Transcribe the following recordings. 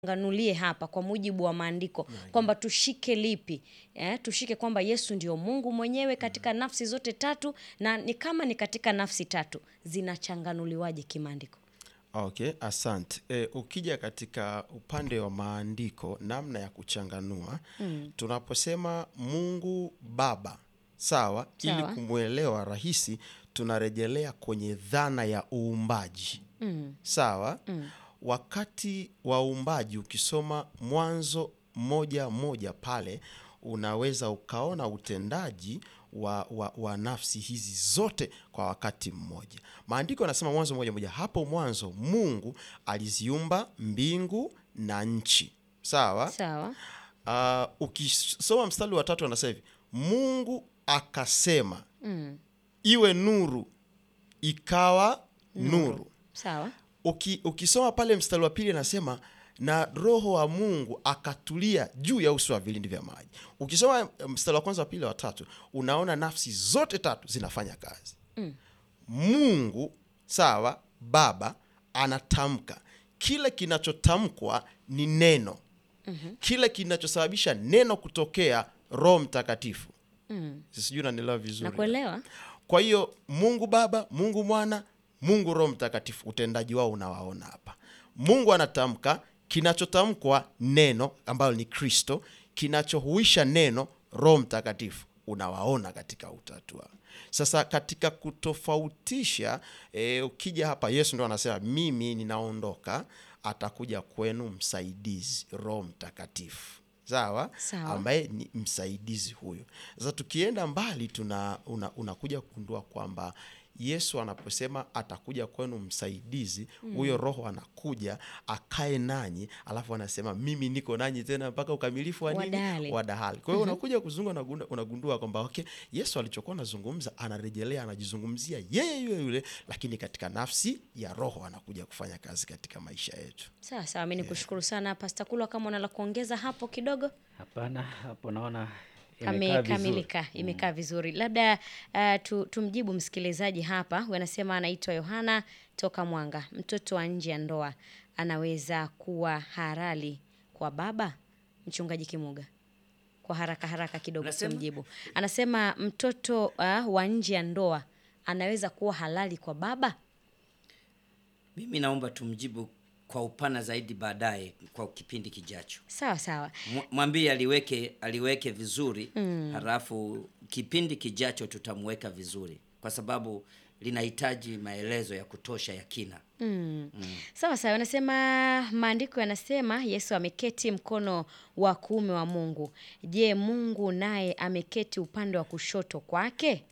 nganulie hapa kwa mujibu wa maandiko kwamba tushike lipi eh, tushike kwamba Yesu ndio Mungu mwenyewe katika nafsi zote tatu, na ni kama ni katika nafsi tatu zinachanganuliwaje kimaandiko? Okay, asante. E, ukija katika upande wa maandiko namna ya kuchanganua tunaposema Mungu Baba, sawa, ili Sawa. kumwelewa rahisi tunarejelea kwenye dhana ya uumbaji sawa. Wakati wa uumbaji ukisoma Mwanzo moja moja pale unaweza ukaona utendaji wa, wa, wa nafsi hizi zote kwa wakati mmoja. Maandiko yanasema Mwanzo moja moja, hapo mwanzo Mungu aliziumba mbingu na nchi, sawa. Sawa. Ah, ukisoma mstari wa tatu anasema hivi, Mungu akasema iwe nuru, ikawa nuru. Sawa. Uki, ukisoma pale mstari wa pili anasema na roho wa Mungu akatulia juu ya uso wa vilindi vya maji. Ukisoma mstari wa kwanza wa pili wa tatu unaona nafsi zote tatu zinafanya kazi. Mungu sawa, Baba anatamka, kile kinachotamkwa ni neno. Kile kinachosababisha neno kutokea Roho Mtakatifu. Sijui unanielewa vizuri. Nakuelewa. Kwa hiyo Mungu Baba, Mungu Mwana, Mungu Roho Mtakatifu, utendaji wao unawaona hapa. Mungu anatamka, kinachotamkwa neno ambalo ni Kristo, kinachohuisha neno Roho Mtakatifu, unawaona katika utatu wao. Sasa katika kutofautisha e, ukija hapa Yesu ndo anasema mimi ninaondoka, atakuja kwenu msaidizi, Roho Mtakatifu, sawa, Sawa. ambaye ni msaidizi huyo. Sasa tukienda mbali tuna una, unakuja kugundua kwamba Yesu anaposema atakuja kwenu msaidizi, huyo Roho anakuja akae nanyi, alafu anasema mimi niko nanyi tena mpaka ukamilifu wa nini? Wadahali. Wa dahali. Kwa hiyo unakuja kuzunga unagundua, unagundua kwamba okay, Yesu alichokuwa anazungumza anarejelea, anajizungumzia yeye yule yule, lakini katika nafsi ya Roho anakuja kufanya kazi katika maisha yetu. Sawa sawa, mi nikushukuru sana Pasta Kulwa, kama una la kuongeza hapo kidogo. Hapana, hapo naona imekaa vizuri. amekamilika imekaa vizuri labda uh, tu, tumjibu msikilizaji hapa huyu anasema anaitwa yohana toka mwanga mtoto wa nje ya ndoa anaweza kuwa harali kwa baba mchungaji kimuga kwa haraka haraka kidogo Unasema? tumjibu anasema mtoto uh, wa nje ya ndoa anaweza kuwa halali kwa baba Mimi naomba tumjibu kwa upana zaidi baadaye kwa kipindi kijacho. sawa sawa Mw- Mwambie aliweke aliweke vizuri halafu kipindi kijacho tutamweka vizuri kwa sababu linahitaji maelezo ya kutosha ya kina. Sawa sawa, anasema maandiko yanasema Yesu ameketi mkono wa kuume wa Mungu. Je, Mungu naye ameketi upande wa kushoto kwake?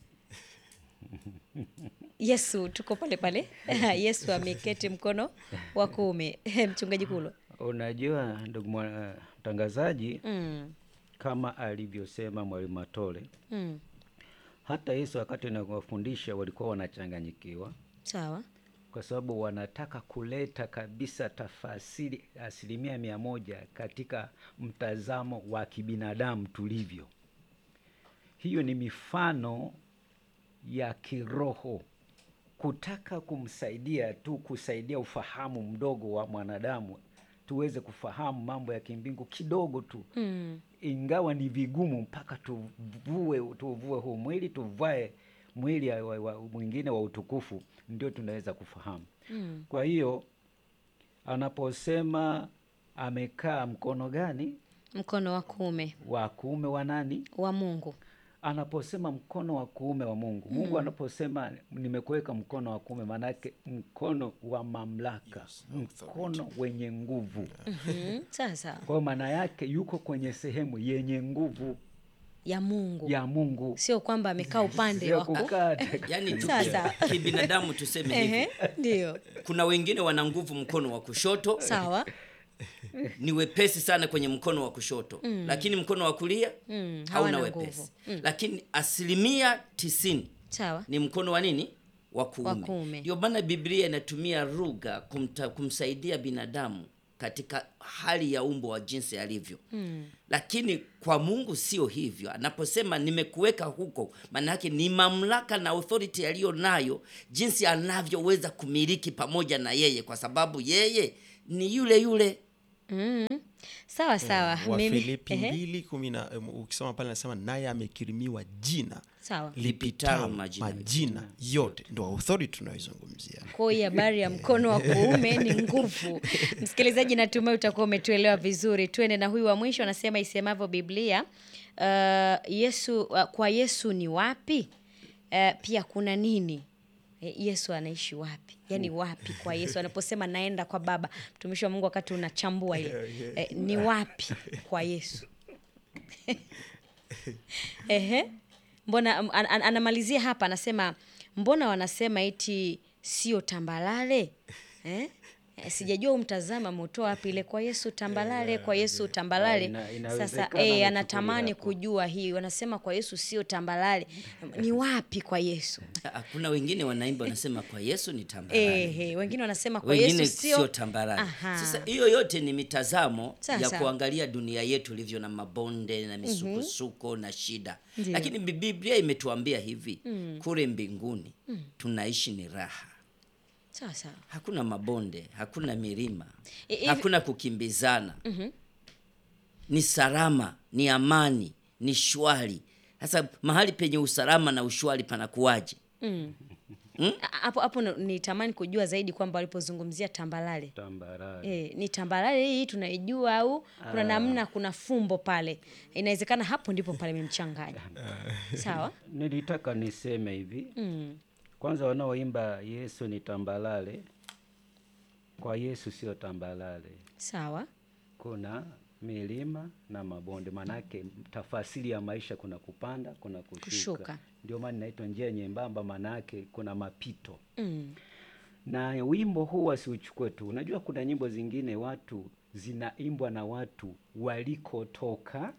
Yesu, tuko pale pale. Yesu ameketi mkono wa kuume. Mchungaji Kulo. Unajua ndugu mwa- mtangazaji, Mm, kama alivyosema mwalimu Matole, mm, hata Yesu wakati anawafundisha walikuwa wanachanganyikiwa sawa. kwa sababu wanataka kuleta kabisa tafasiri asilimia mia moja katika mtazamo wa kibinadamu tulivyo. Hiyo ni mifano ya kiroho, kutaka kumsaidia tu, kusaidia ufahamu mdogo wa mwanadamu tuweze kufahamu mambo ya kimbingu kidogo tu Mm, ingawa ni vigumu mpaka tuvue tuvue huu mwili tuvae mwili ya- wa, wa, mwingine wa utukufu ndio tunaweza kufahamu mm, kwa hiyo anaposema amekaa mkono gani mkono wa kuume wa kuume wa nani wa Mungu. anaposema mkono wa kuume wa mungu mungu anaposema nimekuweka mkono wa kuume maanake mkono wa mamlaka mkono wenye nguvu Mhm, sawa sawa. kwa hiyo maana yake yuko kwenye sehemu yenye nguvu Ya Mungu. ya Mungu Sio kwamba amekaa upande Sio wa ku- kukaa Yaani tu Sasa. kibinadamu tuseme hivi. Ehe, ndio. Kuna wengine wana nguvu mkono wa kushoto, Sawa. ni wepesi sana kwenye mkono wa kushoto lakini mkono wa kulia Mm, hauna hawana wepesi nguvu. lakini asilimia tisini Sawa. ni mkono wa nini wa Wa kuume. kuume ndio maana biblia inatumia lugha kumta, kumsaidia binadamu katika hali ya umbo wa jinsi alivyo mm. lakini kwa mungu sio hivyo anaposema nimekuweka huko maana yake ni mamlaka na authority aliyo nayo jinsi anavyoweza kumiliki pamoja na yeye kwa sababu yeye ni yule yule sawa sawa wa mimi Filipi ehe, mbili kumi na em, ukisoma pale nasema naye amekirimiwa jina sawa lipitalo majina majina yote ndo authority tunayoizungumzia kwa hiyo habari ya mkono wa kuume ni nguvu msikilizaji natumai utakuwa umetuelewa vizuri tuende na huyu wa mwisho anasema isemavyo biblia uh, yesu uh, kwa yesu ni wapi uh, pia kuna nini Eh, yesu anaishi wapi yaani wapi kwa yesu anaposema naenda kwa baba mtumishi wa mungu wakati unachambua ile eh, ni wapi kwa yesu Ehe. Mbona an, an, anamalizia hapa anasema mbona wanasema eti sio tambalale eh? Eh, Sijajua umtazama ameutoa wapi ile kwa Yesu tambalale, kwa Yesu tambalale. Ina- Sasa inawezekana eh, amechukulia anatamani hapo. kujua hii, wanasema kwa Yesu sio tambalale, ni wapi kwa Yesu? Ah, kuna wengine wanaimba wanasema kwa yesu ni tambarare Eh, eh, wengine wanasema kwa wengine Yesu sio sio tambarare Aha. sasa hiyo yote ni mitazamo Sawa, ya sawa. kuangalia dunia yetu ilivyo na mabonde na misukosuko na shida Ndiyo. lakini Bi- biblia imetuambia hivi kule mbinguni tunaishi ni raha sawa sawa. hakuna mabonde hakuna milima I- hivi- hakuna kukimbizana ni salama ni amani ni shwari sasa mahali penye usalama na ushwari panakuwaje A- Hapo hapo ndo nitamani kujua zaidi kwamba walipozungumzia tambalale tambarare E, ni tambarare hii tunaijua au kuna namna kuna fumbo pale inawezekana hapo ndipo pale memchanganya sawa nilitaka niseme hivi mm. kwanza wanaoimba yesu ni tambalale kwa yesu sio tambalale sawa kuna milima na mabonde manake tafasiri ya maisha kuna kupanda kuna kushuka, Kushuka. ndio maana inaitwa njia nyembamba manake kuna mapito mm. na wimbo huu wasiuchukue tu unajua kuna nyimbo zingine watu zinaimbwa na watu walikotoka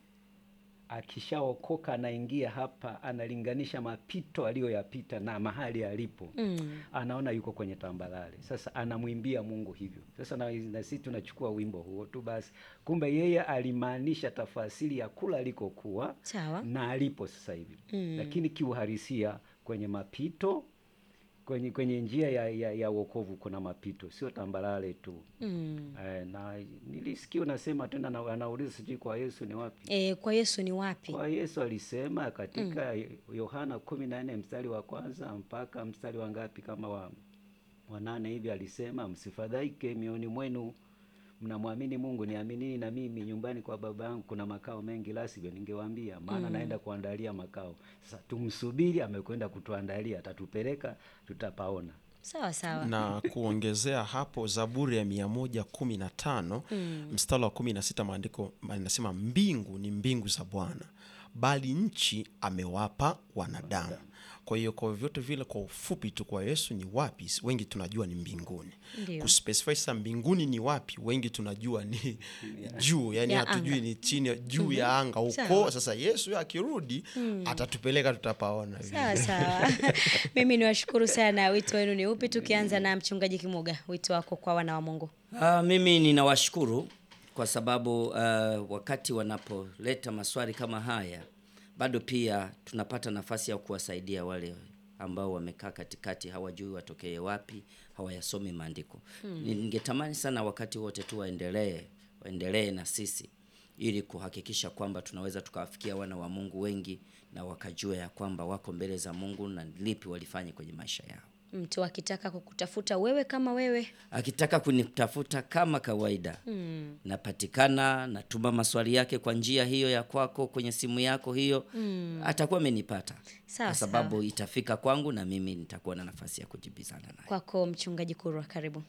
akishaokoka anaingia hapa analinganisha mapito aliyoyapita na mahali alipo Mm. anaona yuko kwenye tambalale sasa anamwimbia mungu hivyo sasa na, na sisi tunachukua wimbo huo tu basi kumbe yeye alimaanisha tafasiri ya kula alikokuwa sawa na alipo sasa hivi Mm. lakini kiuhalisia kwenye mapito kwenye kwenye njia ya, ya, ya wokovu kuna mapito sio tambalale tu mm. eh, na nilisikia unasema tena na- anauliza sijui kwa yesu ni wapi e, kwa yesu ni wapi kwa yesu alisema katika yohana kumi na nne mstari wa kwanza mpaka mstari wa ngapi kama wa wa nane hivi alisema msifadhaike mioni mwenu mnamwamini mungu niaminini na mimi nyumbani kwa baba yangu kuna makao mengi la sivyo ningewaambia maana naenda kuandalia makao sasa tumsubiri amekwenda kutuandalia atatupeleka tutapaona sawa sawa na kuongezea hapo zaburi ya mia moja kumi na tano mstari wa kumi na sita maandiko inasema mbingu ni mbingu za bwana bali nchi amewapa wanadamu kwa hiyo kwa vyote vile kwa ufupi tu kwa yesu ni wapi wengi tunajua ni mbinguni Ndio. kuspecify sasa mbinguni ni wapi wengi tunajua ni juu yani Ya hatujui anga. ni chini juu ya anga huko Sawa. sasa yesu akirudi atatupeleka tutapaona sawa sawa mimi niwashukuru sana wito wenu ni upi tukianza na mchungaji kimuga wito wako kwa wana wa mungu Ah, mimi ninawashukuru kwa sababu uh, wakati wanapoleta maswali kama haya bado pia tunapata nafasi ya kuwasaidia wale ambao wamekaa katikati hawajui watokee wapi hawayasome maandiko hmm. ningetamani sana wakati wote tu waendelee waendelee na sisi ili kuhakikisha kwamba tunaweza tukawafikia wana wa mungu wengi na wakajua ya kwamba wako mbele za mungu na lipi walifanye kwenye maisha yao mtu akitaka kukutafuta wewe kama wewe akitaka kunitafuta kama kawaida mm. napatikana natuma maswali yake kwa njia hiyo ya kwako kwenye simu yako hiyo mm. atakuwa amenipata Sawa, kwa sababu itafika kwangu na mimi nitakuwa na nafasi ya kujibizana naye kwako mchungaji kurwa karibu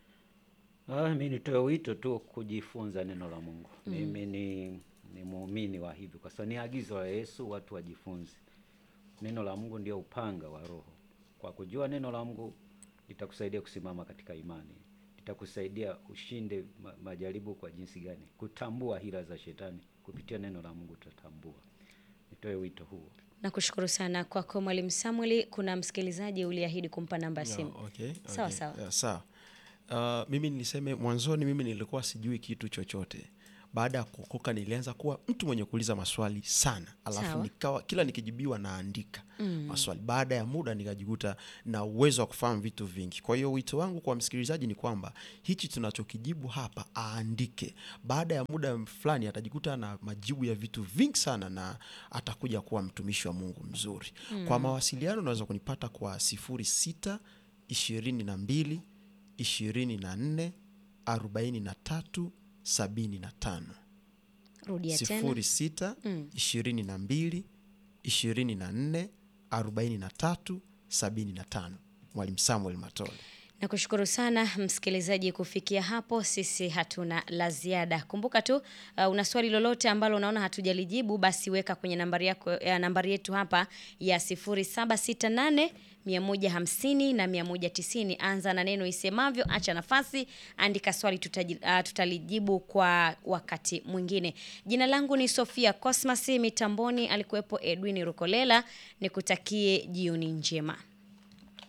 Ah, mi nitoe wito tu kujifunza neno la Mungu. Mimi ni, ni muumini wa hivyo, kwa sababu ni agizo la Yesu, watu wajifunze neno la Mungu. Ndio upanga wa Roho. Kwa kujua neno la Mungu litakusaidia kusimama katika imani, litakusaidia ushinde ma, majaribu kwa jinsi gani, kutambua hila za shetani. Kupitia neno la Mungu utatambua. Nitoe wito huo. nakushukuru sana kwako mwalimu samueli kuna msikilizaji uliahidi kumpa namba ya simu Yeah, okay, Sawa, okay. sawa. Yeah, sawa. Uh, mimi niseme mwanzoni mimi nilikuwa sijui kitu chochote baada ya kuokoka nilianza kuwa mtu mwenye kuuliza maswali sana alafu Sawa. nikawa kila nikijibiwa naandika maswali baada ya muda nikajikuta na uwezo wa kufahamu vitu vingi kwa hiyo wito wangu kwa msikilizaji ni kwamba hichi tunachokijibu hapa aandike baada ya muda fulani atajikuta na majibu ya vitu vingi sana na atakuja kuwa mtumishi wa mungu mzuri kwa mawasiliano unaweza kunipata kwa sifuri sita ishirini na mbili ishirini na nne arobaini na tatu sabini na tano rudia tena sifuri sita ishirini na mbili ishirini na nne arobaini na tatu sabini na tano mwalimu samuel matole Nakushukuru sana msikilizaji, kufikia hapo sisi hatuna la ziada. Kumbuka tu uh, una swali lolote ambalo unaona hatujalijibu, basi weka kwenye nambari yako ya nambari yetu hapa ya 0768 150 na 190. Anza na neno isemavyo, acha nafasi, andika swali, tutaji, uh, tutalijibu kwa wakati mwingine. Jina langu ni Sofia Cosmas, mitamboni alikuwepo Edwin Rukolela. Nikutakie jioni njema.